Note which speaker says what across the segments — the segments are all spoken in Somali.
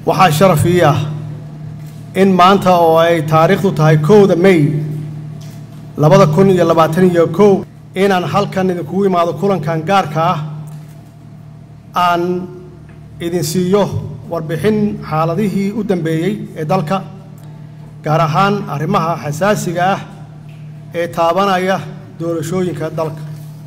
Speaker 1: waxaa sharaf ii ah in maanta oo ay taariikhdu tahay kowda may labada kun iyo labaatan iyo kow inaan halkan idinkugu imaado kulankan gaarka ah aan idin siiyo warbixin xaaladihii u dambeeyey ee dalka gaar ahaan arrimaha xasaasiga ah ee taabanaya doorashooyinka dalka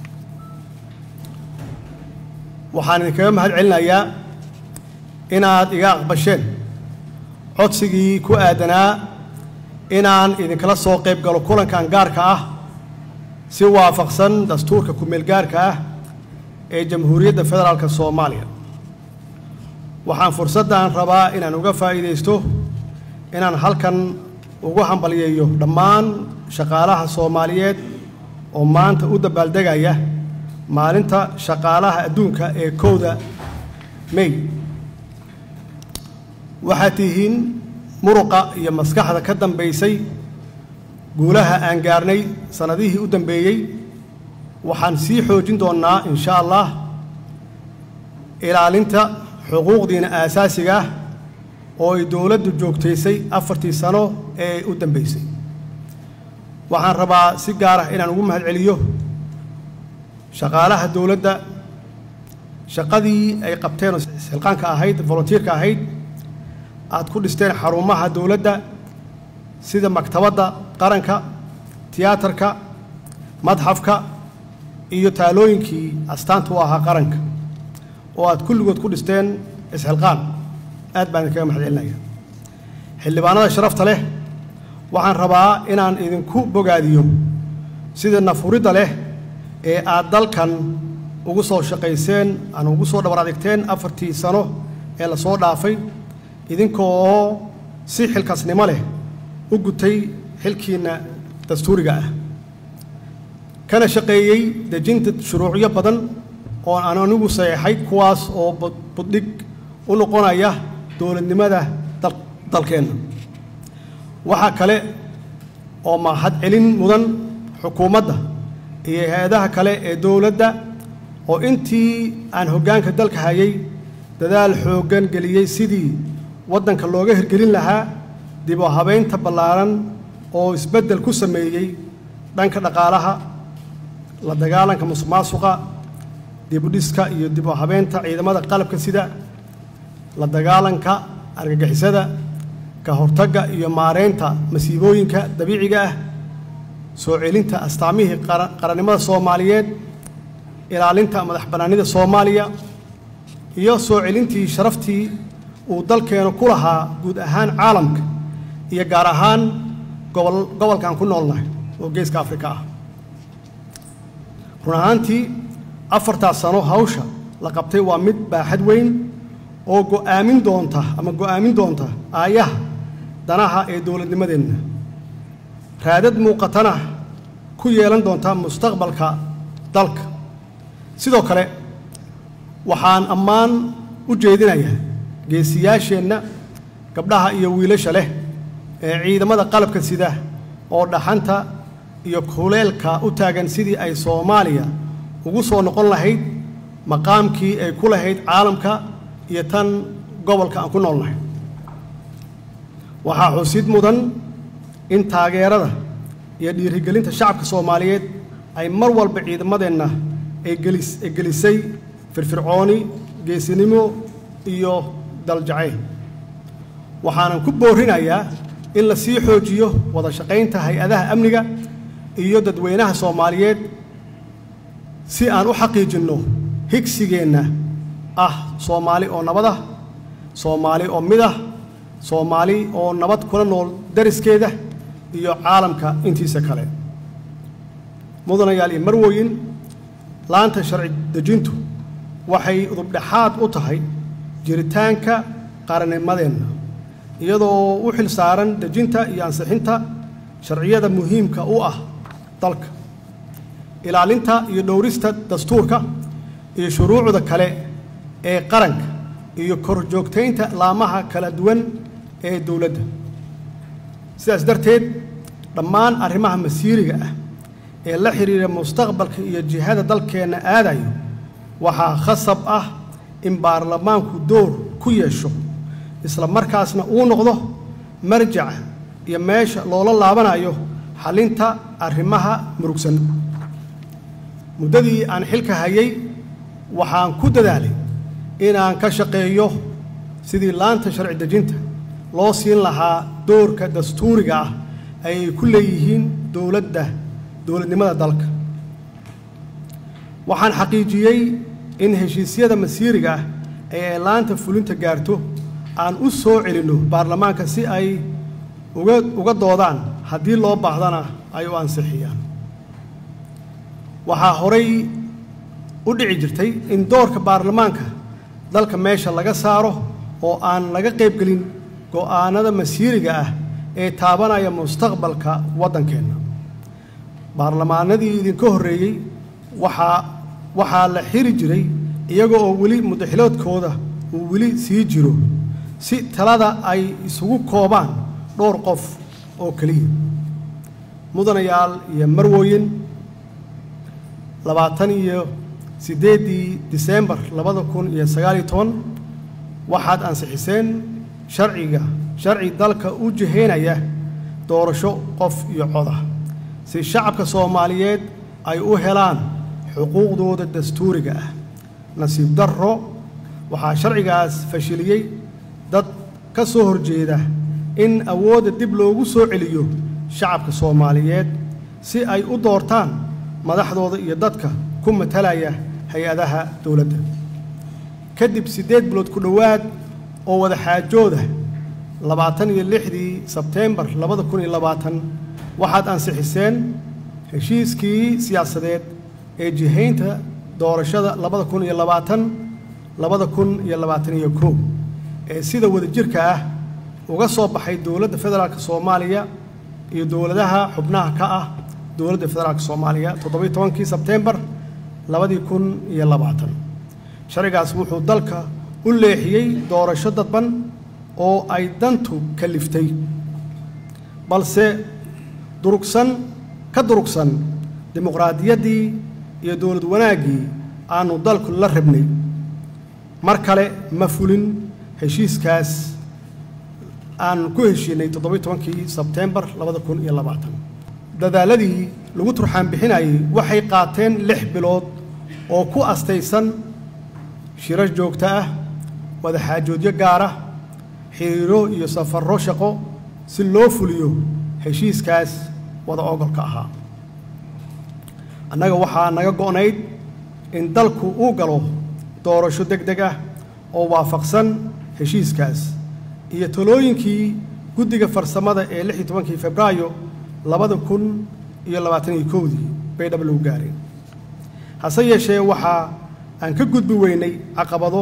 Speaker 1: waxaan idinkaga mahad celinayaa inaad iga aqbasheen codsigii ku aadanaa inaan idinkala soo qayb galo kulankan gaarka ah si waafaqsan dastuurka ku-meel gaarka ah ee jamhuuriyadda federaalka soomaaliya waxaan fursaddan rabaa inaan uga faa'iidaysto inaan halkan ugu hambalyeeyo dhammaan shaqaalaha soomaaliyeed oo maanta u dabaaldegaya maalinta shaqaalaha adduunka ee kowda may waxaad tihiin muruqa iyo maskaxda ka dambaysay guulaha aan gaarnay sannadihii u dambeeyey waxaan sii xoojin doonnaa insha allah ilaalinta xuquuqdiina aasaasiga ah oo ay dowladdu joogtaysay afartii sano ee u dambaysay waxaan rabaa si gaar ah inaan ugu mahad celiyo shaqaalaha dowladda shaqadii ay qabteen oo silqaanka ahayd volunteerka ahayd aad ku dhisteen xarumaha dowladda sida maktabadda qaranka tiyaatarka madxafka iyo taalooyinkii astaanta u ahaa qaranka oo aad kulligood ku dhisteen isxilqaan aad baan idinkaga mahad celinaya xildhibaanada sharafta leh waxaan rabaa inaan idinku bogaadiyo sida nafuridda leh ee aad dalkan ugu soo shaqayseen aan ugu soo dhabar adigteen afartii sano ee la soo dhaafay idinkoo si xilkasnimo leh u gutay xilkiinna dastuuriga ah kana shaqeeyey dejinta shuruucyo badan oo aan anigu saxeexay kuwaas oo buddhig u noqonaya dowladnimada dalkeenna waxaa kale oo mahad celin mudan xukuumadda iyo hay-adaha kale ee dowladda oo intii aan hoggaanka dalka hayay dadaal xooggan geliyey sidii waddanka looga hirgelin lahaa dib u habaynta ballaaran oo isbeddel ku sameeyey dhanka dhaqaalaha la dagaalanka musuqmaasuqa dibudhiska iyo dib u habeynta ciidamada qalabka sida la dagaalanka argagixisada ka hortagga iyo maareynta masiibooyinka dabiiciga ah soo celinta astaamihii qarannimada soomaaliyeed ilaalinta madax bannaanida soomaaliya iyo soo celintii sharaftii uu dalkeenu ku lahaa guud ahaan caalamka iyo gaar ahaan gobol gobolkan ku noolnahay oo geeska afrika ah run ahaantii afartaas sano hawsha la qabtay waa mid baaxad weyn oo go'aamin doonta ama go'aamin doonta aayaha danaha ee dowladnimadeenna raadad muuqatana ku yeelan doonta mustaqbalka dalka sidoo kale waxaan ammaan u jeedinayaa geesiyaasheenna gabdhaha iyo wiilasha leh ee ciidamada qalabka sida oo dhaxanta iyo kuleelka u taagan sidii ay soomaaliya ugu soo noqon lahayd maqaamkii ay ku lahayd caalamka iyo tan gobolka aan ku noolnahay waxaa xusid mudan in taageerada iyo dhiirigelinta shacabka soomaaliyeed ay mar walba ciidamadeenna ay gelis ay gelisay firfircooni geesinimo iyo daljacayl waxaanan ku boorinayaa in la sii xoojiyo wada shaqaynta hay-adaha amniga iyo dadweynaha soomaaliyeed si aan u xaqiijinno higsigeenna ah soomaali oo nabad ah soomaali oo mid ah soomaali oo nabad kula nool dariskeeda iyo caalamka intiisa kale mudanayaal iyo marwooyin laanta sharci dejintu waxay udubdhexaad u tahay jiritaanka qarannimadeenna iyadoo u xil saaran dejinta iyo ansixinta sharciyada muhiimka u ah dalka ilaalinta iyo dhowrista dastuurka iyo shuruucda kale ee qaranka iyo korjoogtaynta laamaha kala duwan ee dowladda sidaas darteed dhammaan arrimaha masiiriga ah ee la xidhiira mustaqbalka iyo jihada dalkeenna aadayo waxaa khasab ah in baarlamaanku door ku yeesho isla markaasna uu noqdo marjaca iyo meesha loola laabanayo xallinta arrimaha murugsan muddadii aan xilka hayay waxaan ku dadaalay inaan ka shaqeeyo sidii laanta sharci dejinta loo siin lahaa doorka dastuuriga ah ay ku leeyihiin dowladda dowladnimada dalka waxaan xaqiijiyey in heshiisyada masiiriga ah ee ay laanta fulinta gaarto aan u soo celinno baarlamaanka si ay uga uga doodaan haddii loo baahdana ay u ansixiyaan waxaa horay u dhici jirtay in doorka baarlamaanka dalka meesha laga saaro oo aan laga qaybgelin go'aanada masiiriga ah ee taabanaya mustaqbalka waddankeenna baarlamaanadii idinka horreeyey waxaa waxaa la xiri jiray iyaga oo weli mudaxiloodkooda uu weli sii jiro si talada ay isugu koobaan dhowr qof oo keliya mudanayaal iyo marwooyin labaatan iyo siddeeddii diseembar labada kun iyo sagaaliyo toban waxaad ansixiseen sharciga sharci dalka u jihaynaya doorasho qof iyo codah si shacabka soomaaliyeed ay u helaan xuquuqdooda dastuuriga ah nasiib darro waxaa sharcigaas fashiliyey dad ka soo horjeeda in awoodda dib loogu soo celiyo shacabka soomaaliyeed si ay u doortaan madaxdooda iyo dadka ku matalaya hay-adaha dowladda kadib siddeed bilood ku dhowaad oo wada xaajooda labaatan iyo lixdii sebteembar labada kun iyo labaatan waxaad ansixiseen heshiiskii siyaasadeed ee jihaynta doorashada labada kun iyo labaatan labada kun iyo labaatan iyo kow ee sida wadajirka ah uga soo baxay dowladda federaalk soomaaliya iyo dowladaha xubnaha ka ah dowladda federaalk soomaaliya toddobiyo tobankii sebteembar labadii kun iyo labaatan sharcigaas wuxuu dalka u leexiyey doorasho dadban oo ay dantu kaliftay balse durugsan ka durugsan dimuqraadiyaddii iyo dowlad wanaaggii aanu dalku la rabnay mar kale ma fulin heshiiskaas aan ku heshiinay toddobiyo tobankii sebteembar labada kun iyo labaatan dadaaladii lagu turxaan bixinayay waxay qaateen lix bilood oo ku astaysan shirar joogto ah wadaxaajoodyo gaara xiriiro iyo safarro shaqo si loo fuliyo heshiiskaas wada ogolka ahaa annaga waxaa naga go'nayd in dalku uu galo doorasho deg deg ah oo waafaqsan heshiiskaas iyo talooyinkii guddiga farsamada ee lix iyo tobankii febraayo labada kun iyo labaatan iyo kowdii bay dhab lagu gaareen hase yeeshee waxaa aan ka gudbi weynay caqabado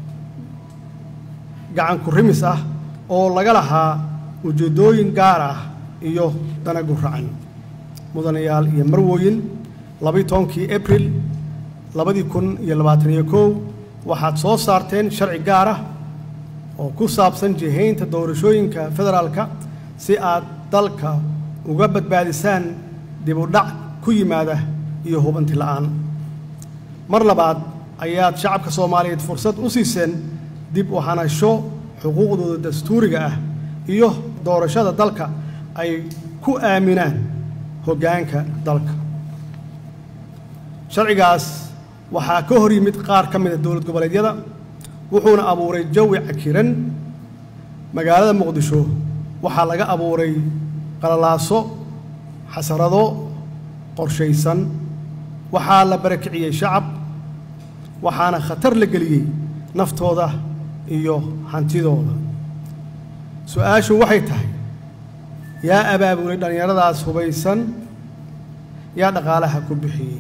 Speaker 1: gacan ku rimis ah oo laga lahaa ujeeddooyin gaar ah iyo dana guracan mudanayaal iyo marwooyin labaiyo tobankii abril labadii kun iyo labaatan iyo kow waxaad soo saarteen sharci gaar ah oo ku saabsan jihaynta doorashooyinka federaalka si aad dalka uga badbaadisaan dib u dhac ku yimaada iyo hubanti la'aan mar labaad ayaad shacabka soomaaliyeed fursad u siiseen dib u hanasho xuquuqdooda dastuuriga ah iyo doorashada dalka ay ku aaminaan hoggaanka dalka sharcigaas waxaa ka hor yimid qaar ka mid a dowlad goboleedyada wuxuuna abuuray jawi cakiran magaalada muqdisho waxaa laga abuuray qalalaaso xasarado qorshaysan waxaa la barakiciyey shacab waxaana khatar la geliyey naftooda iyo hantidooda su-aashu waxay tahay yaa abaabulay dhallinyaradaas hubaysan yaa dhaqaalaha ku bixiyey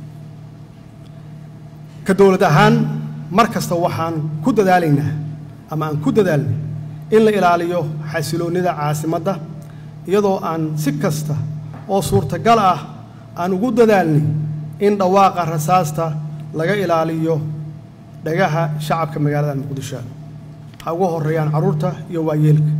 Speaker 1: ka dowlad ahaan mar kasta waxaan ku dadaalaynaa ama aan ku dadaalnay in la ilaaliyo xasiloonnida caasimadda iyadoo aan si kasta oo suurtagal ah aan ugu dadaalnay in dhawaaqa rasaasta laga ilaaliyo dhagaha shacabka magaalada muqdisho ha ugu horreeyaan carruurta iyo waayeelka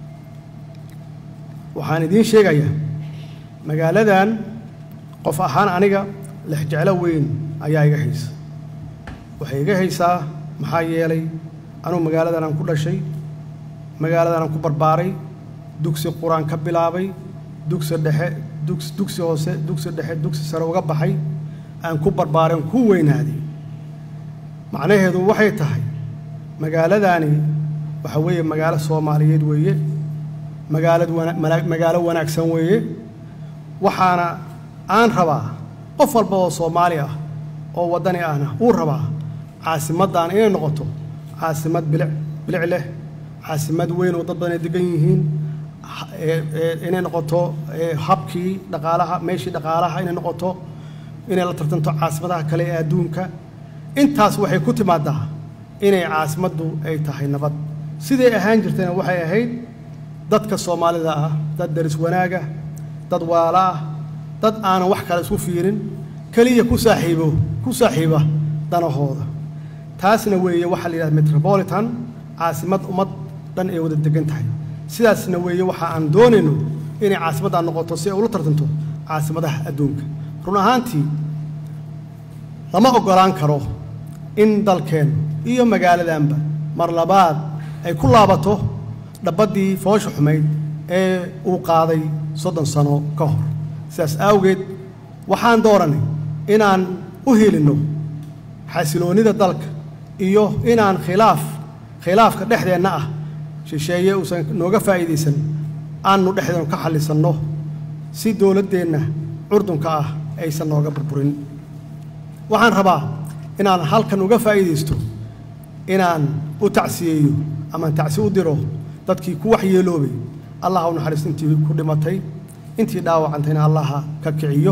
Speaker 1: waxaan idiin sheegayaa magaaladan qof ahaan aniga lexjeclo weyn ayaa iga haysa waxay iga haysaa maxaa yeelay anugu magaaladan aan ku dhashay magaaladanaan ku barbaaray dugsi qur-aan ka bilaabay dugsi dhexe dugs dugsi hoose dugsi dhexe dugsi sare uga baxay aan ku barbaaray aan ku weynaaday macnaheedu waxay tahay magaaladaani waxa weeye magaalo soomaaliyeed weeye magaalad wana magaalo wanaagsan weeye waxaana aan rabaa qof walba oo soomaali ah oo waddani ahna uu rabaa caasimaddan inay noqoto caasimad bilic bilic leh caasimad weyn oo dad badan ay degan yihiin inay noqoto habkii dhaqaalaha meeshii dhaqaalaha inay noqoto inay la tartanto caasimadaha kale ee adduunka intaas waxay ku timaadaa inay caasimaddu ay tahay nabad siday ahaan jirtayna waxay ahayd dadka soomaalida ah dad daris wanaaga dad waala ah dad aanan wax kale isku fiirin keliya ku saaxiibo ku saaxiiba danahooda taasna weeye waxaa la yidhahda metropolitan caasimad ummad dhan ay wada degan tahay sidaasna weeye waxa aan doonayno inay caasimaddan noqoto si ay ula tartanto caasimadaha adduunka run ahaantii lama oggolaan karo in dalkeen iyo magaaladanba mar labaad ay ku laabato dhabaddii foosha xumayd ee uu qaaday soddon sano ka hor sidaas awgeed waxaan dooranay inaan u helinno xasiloonnida dalka iyo inaan khilaaf khilaafka dhexdeenna ah shisheeye uusan nooga faa'iidaysan aannu dhexdeenu ka xallisanno si dowladdeenna curdunka ah aysan nooga burburin waxaan rabaa inaan halkan uga faa'iidaysto inaan u tacsiyeeyo amaan tacsi u diro dadkii ku waxyeeloobay allah u naxariisto intii ku dhimatay intii dhaawacantayna allaha ka kiciyo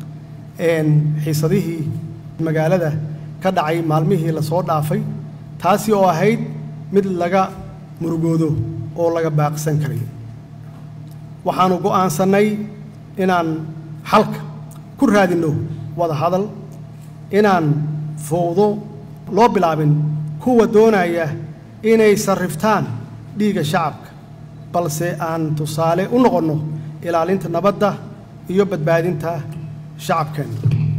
Speaker 1: xiisadihii magaalada ka dhacay maalmihii la soo dhaafay taasi oo ahayd mid laga murugoodo oo laga baaqsan karay waxaannu go'aansannay inaan xalka ku raadinno wada hadal inaan fowdo loo bilaabin kuwa doonaya inay sarriftaan dhiigga shacabka balse aan tusaale u noqonno ilaalinta nabadda iyo badbaadinta shacabkeenna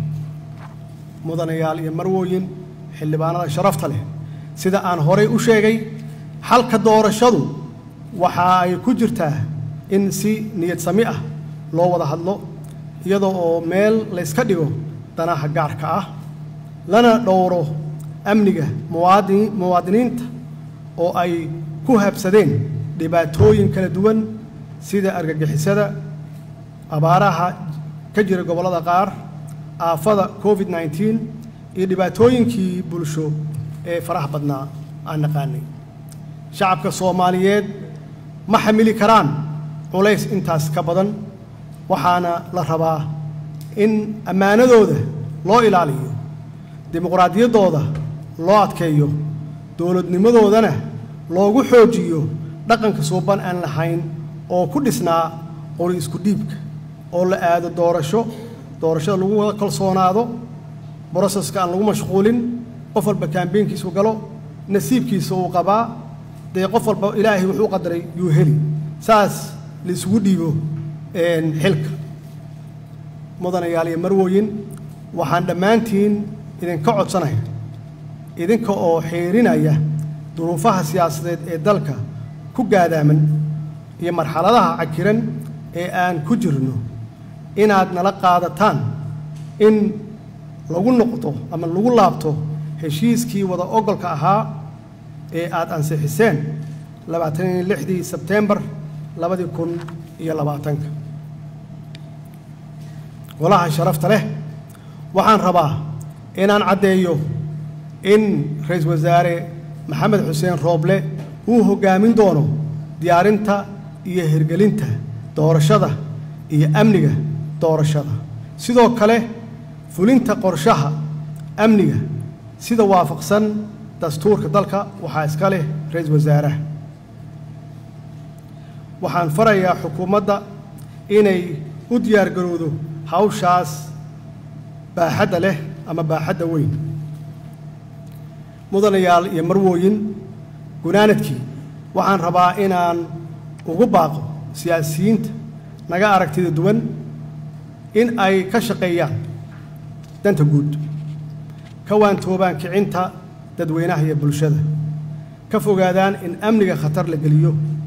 Speaker 1: mudanayaal iyo marwooyin xildhibaanada sharafta leh sida aan horay u sheegay xalka doorashadu waxa ay ku jirtaa in si niyad sami ah loo wada hadlo iyadoo oo meel layska dhigo danaha gaarka ah lana dhowro amniga muwaadin muwaadiniinta oo ay ku habsadeen dhibaatooyin kala duwan sida argagixisada abaaraha ka jira gobollada qaar aafada covid nneteen iyo dhibaatooyinkii bulsho ee faraha badnaa aan naqaanay shacabka soomaaliyeed ma xamili karaan culays intaas ka badan waxaana la rabaa in ammaanadooda loo ilaaliyo dimuqraadiyaddooda loo adkeeyo dowladnimadoodana loogu xoojiyo dhaqanka suuban aan lahayn oo ku dhisnaa qori isku dhiibka oo la aado doorasho doorashada lagu wada kalsoonaado broseska aan lagu mashquulin qof walba kaambeynkiisu galo nasiibkiisa uu qabaa dee qof walba ilaahay wuxuu qadaray yuu heli saas laisugu dhiibo xilka mudanayaal iyo marwooyin waxaan dhammaantiin idinka codsanaya idinka oo xiirinaya duruufaha siyaasadeed ee dalka ku gaadaaman iyo marxaladaha cakiran ee aan ku jirno inaad nala qaadataan in lagu noqdo ama lagu laabto heshiiskii wada ogolka ahaa ee aad ansixiseen labaatan iyo lixdii sebtembar labadii kun iyo labaatanka golaha sharafta leh waxaan rabaa inaan caddeeyo in ra-iisul wasaare maxamed xuseen rooble uu hoggaamin doono diyaarinta iyo hirgelinta doorashada iyo amniga doorashada sidoo kale fulinta qorshaha amniga sida waafaqsan dastuurka dalka waxaa iska leh ra-iisul wasaaraha waxaan farayaa xukuumadda inay u diyaargarowdo hawshaas baaxadda leh ama baaxadda weyn mudanayaal iyo marwooyin gunaanadkii waxaan rabaa inaan ugu baaqo siyaasiyiinta naga aragtida duwan in ay ka shaqeeyaan danta guud ka waantoobaan kicinta dadweynaha iyo bulshada ka fogaadaan in amniga khatar la geliyo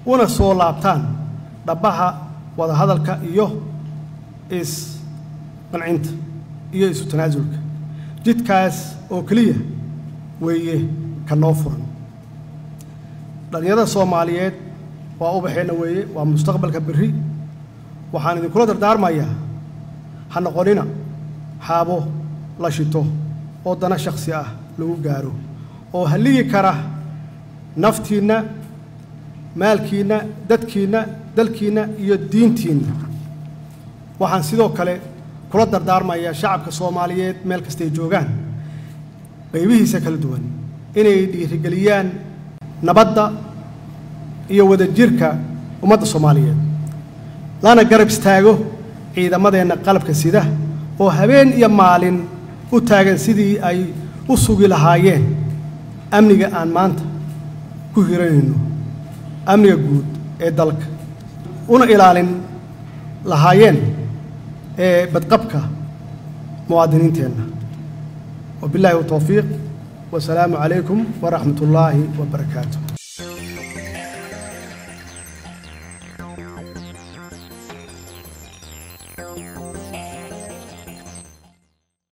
Speaker 1: una soo laabtaan dhabbaha wadahadalka iyo is-qancinta iyo isu tanaasulka jidkaas oo keliya weeye ka noo furan dhallinyarada soomaaliyeed waa ubaxeenna weeye waa mustaqbalka berri waxaan idinkula dardaarmayaa ha noqonina xaabo la shito oo dana shakhsi ah lagu gaaro oo halligi kara naftiinna maalkiinna dadkiinna dalkiinna iyo diintiinna waxaan sidoo kale kula dardaarmayaa shacabka soomaaliyeed meel kastay joogaan qaybihiisa kala duwan inay dhiirigeliyaan nabadda iyo wadajirka ummadda soomaaliyeed lana garab istaago ciidamadeenna qalabka sida oo habeen iyo maalin u taagan sidii ay u sugi lahaayeen amniga aan maanta ku hiranayno amniga guud ee dalka una ilaalin lahaayeen ee badqabka muwaadiniinteenna wabilaahi towfiiq wasalaamu calaykum waraxmat ullaahi wabarakaatu